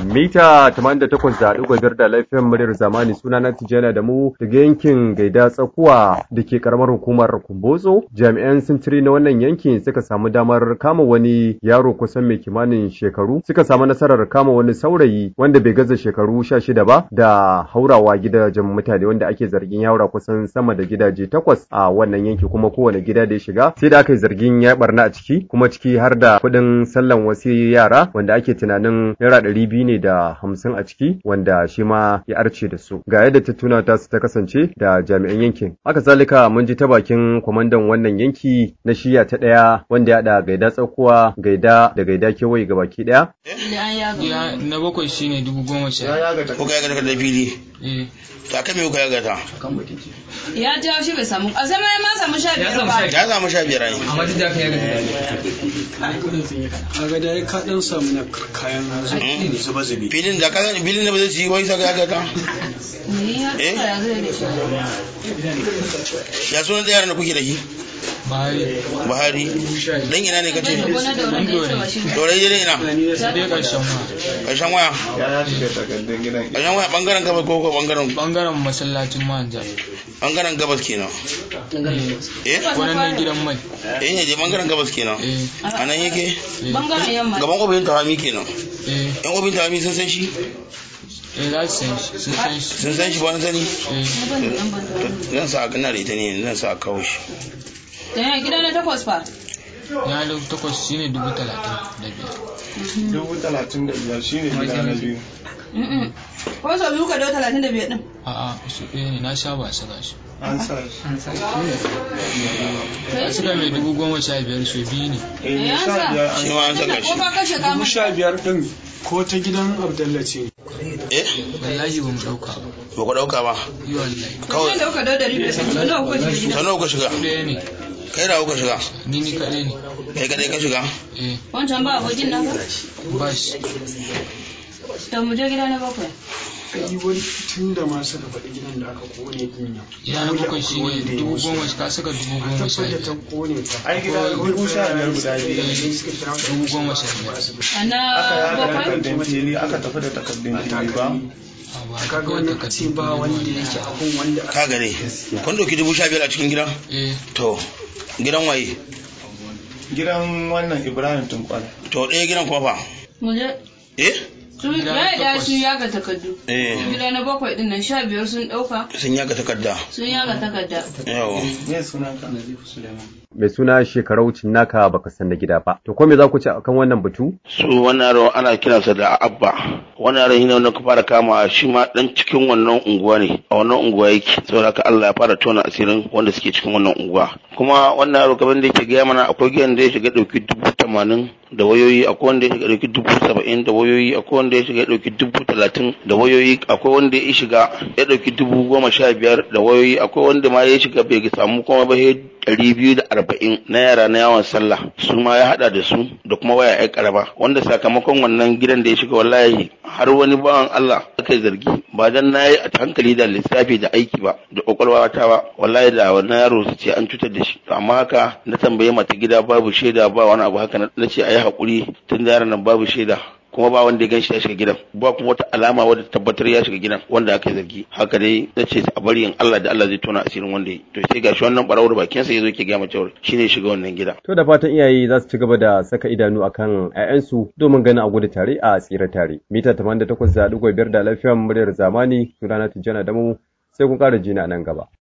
mita 88.5 da laifin muryar zamani suna na tijjana da mu daga yankin gaida tsakuwa da ke karamar hukumar kumbotso jami'an sintiri na wannan yankin suka samu damar kama wani yaro kusan mai kimanin shekaru suka samu nasarar kama wani saurayi wanda bai gaza shekaru 16 ba da haurawa gidajen mutane wanda ake zargin yaura kusan sama da gidaje takwas a wannan yanki kuma kowane gida da ya shiga sai da aka yi zargin ya barna a ciki kuma ciki har da kuɗin sallan wasu yara wanda ake tunanin naira ɗari biyu ne da hamsin a ciki wanda shi ma ya arce da su ga yadda tattuna ta su ta kasance da jami'an yankin haka zalika mun ji ta bakin kwamandan wannan yanki na shiya ta ɗaya wanda ya haɗa gaida tsakuwa gaida da gaida kewaye ga baki ɗaya Ya na bakwai shine dubu goma sha. Kuka yaga da fili. Eh. Ta kan me kuka yaga ta? ya jawo shi bai samu a zama ya ma samu sha biyar ba Ya samu sha biyar ai. Amma duk da haka ya ga a ga dai ka dan samu na kayan zuba zubi Filin da kaga filin da ba zai ci wai saka yaga ta. ni ya Eh? tsaya zai da shi Ya sunan da yaran da kuke da shi? Bahari. Buhari. Dan ina ne kace? da gona da wani da ya ce shi Dore dai ina. Sai ƙarshen ma. Ƙarshen waya. Ƙarshen waya bangaren gabas ko ko bangaren Bangaren masallacin manja. bangaren gabas kenan. Eh? Wannan gidan mai. Eh ne je bangaren gabas kenan. Eh. A nan yake? bangaren yamma Gaban ofishin tawami kenan. Eh. Yan ofishin tawami sun san shi? Eh za su san shi. Sun san shi. Sun san shi ba wani sani? Eh. ban da dan ban da wani. Zan sa a gana da ita ne zan sa a kawo shi. da ya gida na takwas fa Ya da takwas shine dubu talatin da biyar. dubu talatin da biyar shine gida na biyu Mm-mm. ko sau biyu ka dau talatin da biyar din A'a su ɗaya ne na sha ba su gashi. an sa shi A suka mai dubu goma sha biyar su biyu ne. eh Eh, an sha sa. biyar Shi an ma an Tunda saka ko shi. ka kashe ka dubu masa sha biyar din ko ta gidan abdalla ce Eh? Wallahi ba mu ɗauka ba. Ba ku ɗauka ba. Yi wallahi. Kawai. da kuka dau dari biyar sau nawa kuka shiga gida Sau nawa kuka shiga? Ɗaya ne. Kai da kuka shiga? Ni ni kaɗai ne. Kai kadai ka shiga? Eh. wancan ba abokin naka Ba shi. to mu je gida na bakwai yi wani tun da ma suka faɗi gidan da aka kone din nan Ya na bakwai shine dubu goma ka saka dubu goma sha tabbatar da ta biyar. kone ta ai gida dubu sha biyar guda biyu Dubu goma sha biyar. a na aka yada bakwai takardun fili aka tafi da takardun fili ba A ba kaga kawai wannan a ce takardun ba kuɗi wanda ne yake abun wanda Ka gare. Kun ɗauki dubu sha biyar a cikin gidan? Eh. To, gidan waye? gidan wannan ibrahim tunkwal To, ɗaya gidan kuma fa? mu je Eh? su ya da su yaga takardu Eh. gida na bakwai din nan sha biyar sun dauka Sun yaga takarda. sun yaga takarda Yawa. ne sunan ka mai suna shekarau naka baka san na gida ba to ko me za ku ci akan wannan batu Su wannan yaro ana kiransa da Abba. Wannan yaro shine wanda ka fara kama shi ma dan cikin wannan unguwa ne. A wannan unguwa yake. Saboda haka Allah ya fara tona asirin wanda suke cikin wannan unguwa. Kuma wannan yaro kamar da yake gaya mana akwai gidan da ya shiga ɗauki dubu tamanin da wayoyi akwai wanda ya shiga ɗauki dubu saba'in da wayoyi akwai wanda ya shiga ɗauki dubu talatin da wayoyi akwai wanda ya shiga ya ɗauki dubu goma sha biyar da wayoyi akwai wanda ma ya shiga bai samu kuma ba sai ɗari biyu da arba'in na yara na yawon sallah su ma ya haɗa da su da kuma waya ya karaba wanda sakamakon wannan gidan da ya shiga wallahi har wani bawan Allah aka zargi ba dan na yi a hankali da lissafi da aiki ba da kwakwalwa ta ba wallahi da wannan yaro su ce an cutar da shi to amma haka na tambaye mata gida babu shaida ba wani abu haka na ce a yi haƙuri tun da yaran nan babu shaida kuma ba wanda ya gan shi ya shiga gidan ba kuma wata alama wadda tabbatar ya shiga gidan wanda aka yi zargi haka dai na ce a bari in Allah da Allah zai tona asirin wanda ya yi to sai gashi wannan barawar bakin sa yazo yake ga mace shine shiga wannan gida to da fatan iyaye za su ci gaba da saka idanu akan 'ya'yansu domin ganin a gudu tare a tsira tare mita 88.5 da lafiyar muryar zamani sunana Tijjana Damu sai kun ƙara jina nan gaba